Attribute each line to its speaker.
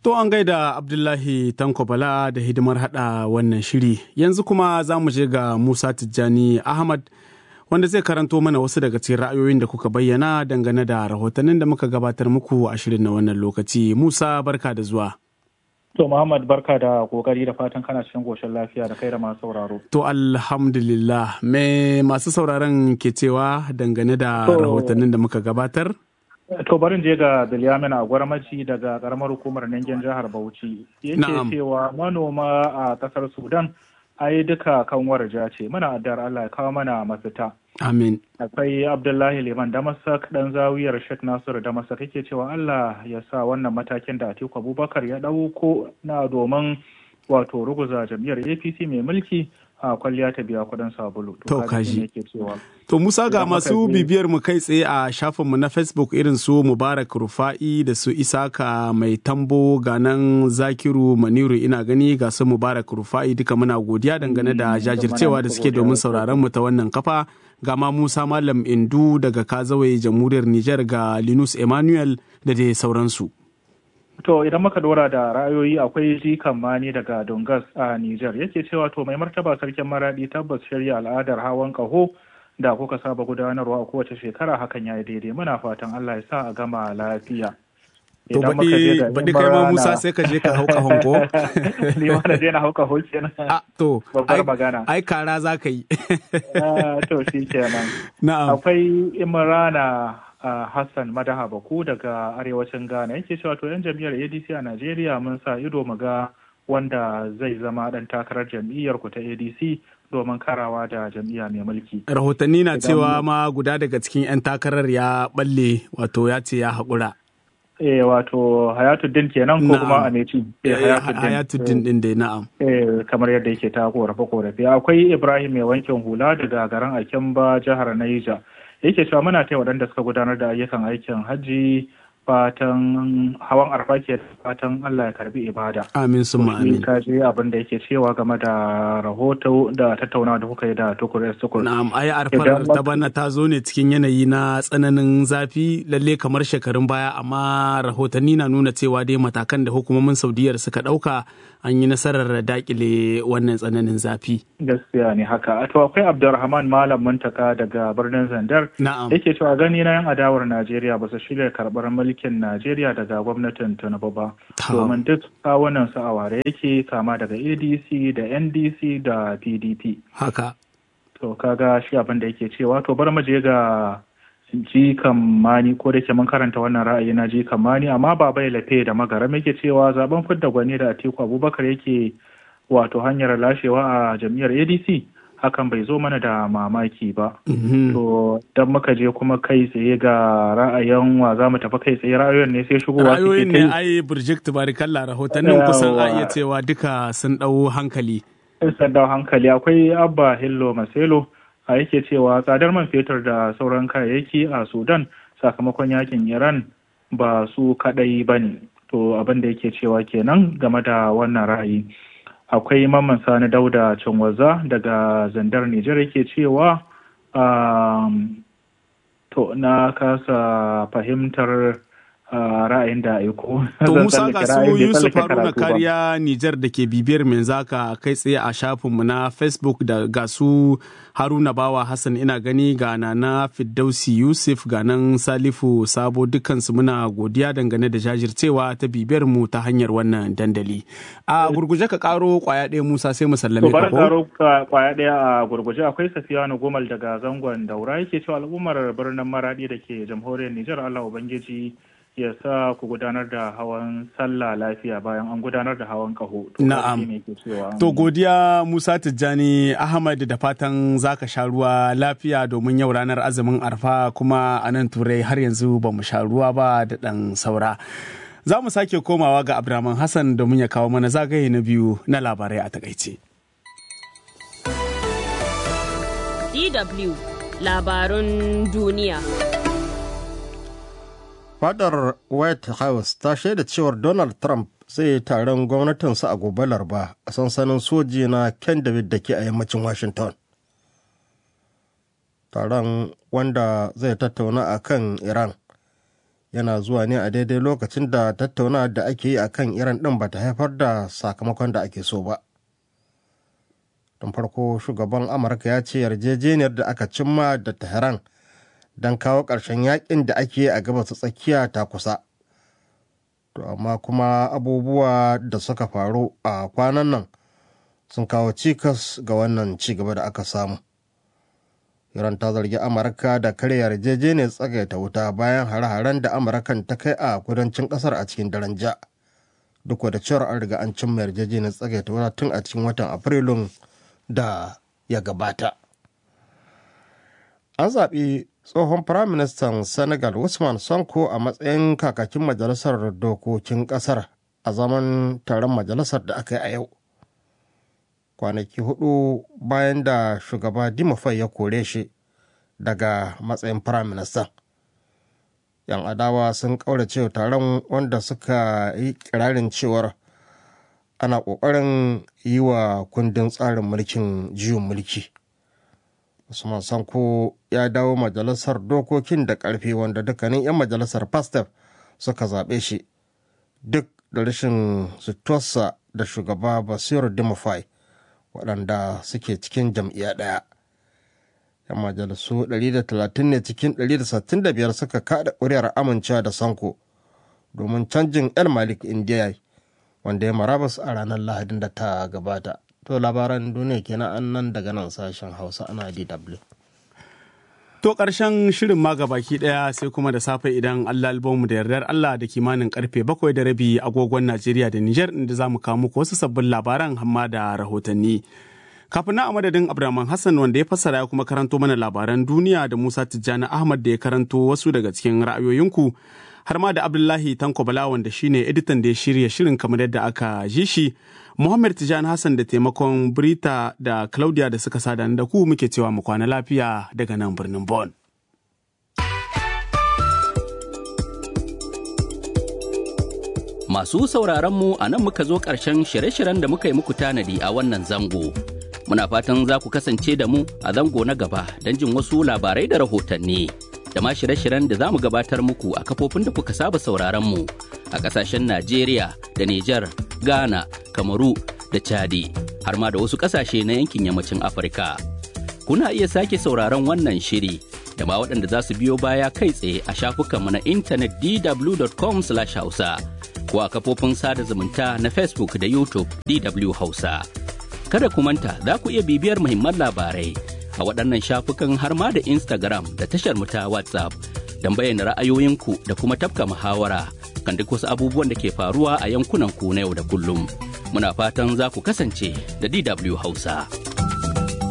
Speaker 1: To an gaida Abdullahi Tanko Bala da hidimar hada wannan shiri. Yanzu kuma za mu je ga Musa Tijjani Ahmad wanda zai karanto mana wasu daga cikin ra'ayoyin da kuka bayyana dangane da rahotannin da muka gabatar muku a shirin na wannan lokaci. Musa barka da zuwa.
Speaker 2: To Muhammad barka da kokari da fatan kana cikin goshin lafiya da kai da masu sauraro.
Speaker 1: To alhamdulillah me masu sauraron ke cewa dangane da rahotannin da muka gabatar?
Speaker 2: To barin je ga Bilyamina a gwarmaci daga karamar hukumar Nangen jihar Bauchi. Yake cewa manoma a kasar Sudan ai duka kan warja ce muna addar Allah ya kawo mana mafita.
Speaker 1: Amin.
Speaker 2: Akwai Abdullahi Liman Damasak dan zawiyar Sheikh Nasiru Damasak yake cewa Allah ya sa wannan matakin da Atiku Abubakar ya dauko na domin wato ruguza jam'iyyar APC mai mulki a kwalliya ta biya kudin sabulu.
Speaker 1: To kaji. To Musa ga masu bibiyar mu kai tsaye a shafinmu na Facebook irin su Mubarak Rufa'i da su Isaka mai tambo ga nan Zakiru Maniru ina gani ga su Mubarak Rufa'i duka muna godiya dangane da jajircewa da suke domin sauraron mu ta wannan kafa. Ga ma Musa Malam Indu daga Kazawai Jamhuriyar Nijar ga Linus Emmanuel da dai sauransu.
Speaker 2: To idan muka dora da ra'ayoyi akwai jikan mani daga Dongas a Nijar yake cewa to mai martaba sarkin maradi tabbas shirya al'adar hawan kaho da kuka saba gudanarwa a kowace shekara hakan ya yi daidai muna fatan Allah ya sa a gama lafiya.
Speaker 1: To baɗi kai ma Musa sai ka je ka hau kahon ko?
Speaker 2: Ni ma na je na hau kaho kenan.
Speaker 1: A to,
Speaker 2: babbar magana.
Speaker 1: Ai kara za ka yi.
Speaker 2: To shi kenan.
Speaker 1: Na'am.
Speaker 2: Akwai Imrana Uh, Hassan Madaha Baku daga arewacin Ghana yake cewa to 'yan jam'iyyar ADC a Najeriya mun sa ido mu ga wanda zai zama dan takarar jam'iyyar ku ta ADC domin karawa da jam'iyya mai mulki.
Speaker 1: Rahotanni na cewa ma guda daga cikin 'yan takarar ya balle wato ya ce ya haƙura.
Speaker 2: Eh wato Hayatuddin kenan ko kuma Ameci.
Speaker 1: Eh, Hayatuddin din dai na'am.
Speaker 2: Eh kamar yadda yake ta korafe korafe. Akwai Ibrahim mai wankin hula daga garin Akimba jihar Niger. yake cewa muna taya waɗanda suka gudanar da ayyukan aikin hajji fatan hawan arfa ke fatan Allah ya karbi ibada.
Speaker 1: Amin sun amin.
Speaker 2: Ka je abin da yake cewa game da rahoto da tattaunawa da kuka yi da tukur tukur.
Speaker 1: Na'am ai arfar ta bana ta zo ne cikin yanayi na tsananin zafi lalle kamar shekarun baya amma rahotanni na nuna cewa dai matakan da hukumomin Saudiyar suka ɗauka an yi nasarar dakile wannan tsananin zafi.
Speaker 2: Gaskiya ne haka. To akwai Abdulrahman Malam Muntaka daga birnin Zandar.
Speaker 1: Na'am.
Speaker 2: Yake cewa gani na yan adawar Najeriya ba su shirya karɓar mulkin Najeriya daga gwamnatin Tinubu ba. Domin duk kawunan su a ware yake kama daga ADC da NDC da PDP.
Speaker 1: Haka.
Speaker 2: To kaga shi abin da yake cewa to bar mu je ga ji mani ko da ke mun karanta wannan ra'ayi na ji mani amma ba bai lafe da magaram yake cewa zaben fidda gwani da Atiku Abubakar yake wato hanyar lashewa a jam'iyyar ADC hakan bai zo mana da mamaki ba. To dan muka je kuma kai tsaye ga ra'ayin wa za mu tafi kai tsaye ra'ayoyin ne sai shigowa
Speaker 1: Ra'ayoyin ne ai Birjik Tubarikalla rahotannin kusan a iya cewa duka sun ɗau hankali.
Speaker 2: Sun ɗau hankali akwai Abba Hillo Maselo. a yake cewa tsadar man fetur da sauran kayayyaki a sudan sakamakon yakin iran ba su kadai ba ne to abin da yake cewa kenan game da wannan ra'ayi akwai mamman sani dauda cinwaza daga zandar nijar yake cewa to na kasa fahimtar ra'ayin da aiko.
Speaker 1: To Musa ga su Yusuf Haruna kariya Nijar da ke bibiyar mai zaka kai tsaye a shafinmu na Facebook da ga su Haruna Bawa Hassan ina gani ga na Fiddausi Yusuf ga nan Salifu Sabo dukansu muna godiya dangane da jajircewa ta bibiyar mu ta hanyar wannan dandali. A gurguje ka karo kwaya ɗaya Musa sai mu sallame ka ko?
Speaker 2: karo kwaya ɗaya a gurguje akwai Safiyanu Gomal daga zangon Daura yake cewa al'ummar birnin Maradi da ke jamhuriyar Nijar Allah Ubangiji ya sa ku gudanar da hawan sallah lafiya bayan an gudanar da hawan kaho.
Speaker 1: Na'am. To godiya Musa Tijjani Ahmad da fatan zaka sha ruwa lafiya domin yau ranar azumin arfa kuma a nan turai har yanzu ba mu sha ruwa ba da ɗan saura. Za mu sake komawa ga Abdurrahman Hassan domin ya kawo mana zagaye na biyu na labarai a takaice.
Speaker 3: DW labarun duniya.
Speaker 4: fadar white house ta shaida cewar donald trump zai yi taron gwamnatinsa a gobe laraba a sansanin soji na ken david da ke a yammacin washington taron wanda zai tattauna a kan iran yana zuwa ne a daidai lokacin da tattaunawa da ake yi a kan iran ɗin ba ta haifar da sakamakon da ake so ba tun farko shugaban amurka ya ce yarjejeniyar da aka cimma da tehran don kawo ƙarshen yakin da ake yi a gabas tsakiya ta kusa to amma kuma abubuwa da suka faru a kwanan nan sun kawo cikas ga wannan cigaba da aka samu iran ta zargi amurka da karya yarjejeniyar tsagaita wuta bayan hare-haren da amurkan ta kai a kudancin kasar a cikin daren ja duk da cewar an riga an cimma yarjejeniyar tsagaita wuta tun a cikin watan afrilun da ya gabata an zaɓi tsohon firaministan senegal usman sonko a matsayin kakakin majalisar dokokin ƙasar a zaman taron majalisar da aka yi a yau kwanaki hudu bayan da shugaba dimafai ya kore shi daga matsayin firaministan yan adawa sun kaurace taron wanda suka yi kirarin cewar ana kokarin yi wa kundin tsarin mulkin juyin mulki usman sanko ya dawo majalisar dokokin da karfe wanda dukkanin 'yan majalisar pastef suka zaɓe shi duk da rashin sutuwarsa da shugaba basiru dimafai waɗanda suke cikin jam'iyya ɗaya. 'Yan majalisu 130 ne cikin 165 suka kaɗa ƙuri'ar amincewa da Sanko domin canjin El Malik Indiya wanda ya marabas a ranar Lahadin da ta gabata. To labaran duniya kenan an nan daga nan sashen Hausa ana DW.
Speaker 1: To ƙarshen shirin ma baki ɗaya sai kuma da safe idan Allah mu da yardar Allah da kimanin karfe bakwai da rabi agogon Najeriya da Nijar inda za mu kawo muku wasu sabbin labaran hamma da rahotanni. Kafin na a madadin Abdulrahman Hassan wanda ya fassara ya kuma karanto mana labaran duniya da Musa Tijjani Ahmad da ya karanto wasu daga cikin ra'ayoyinku har ma da Abdullahi Tanko Bala wanda shine editan da ya shirya shirin kamar yadda aka ji shi. Muhammad Tijjani Hassan da taimakon Brita da Claudia da suka sada da ku muke cewa mu kwana lafiya daga nan birnin Bon.
Speaker 5: Masu sauraron mu a nan muka zo ƙarshen shirye-shiryen da muka yi muku tanadi a wannan zango. Muna fatan za ku kasance da mu a zango na gaba don jin wasu labarai da rahotanni. Da ma shirye-shiryen da za mu gabatar muku a kafofin da kuka saba sauraron mu a ƙasashen Najeriya da Nijar, Ghana, Kamaru da Chadi har ma da wasu ƙasashe na yankin yammacin Afirka. Kuna iya sake sauraron wannan shiri da ma waɗanda za su biyo baya kai tsaye a shafukanmu na intanet dw.com/hausa ko a kafofin sada zumunta na Facebook da YouTube DW Hausa. Kada ku manta za ku iya bibiyar muhimman labarai a waɗannan shafukan har ma da Instagram da tashar mu ta WhatsApp don bayyana ra'ayoyinku da kuma tafka muhawara kan duk wasu abubuwan da ke faruwa a yankunan ku na yau da kullum. Muna fatan za ku kasance da DW Hausa.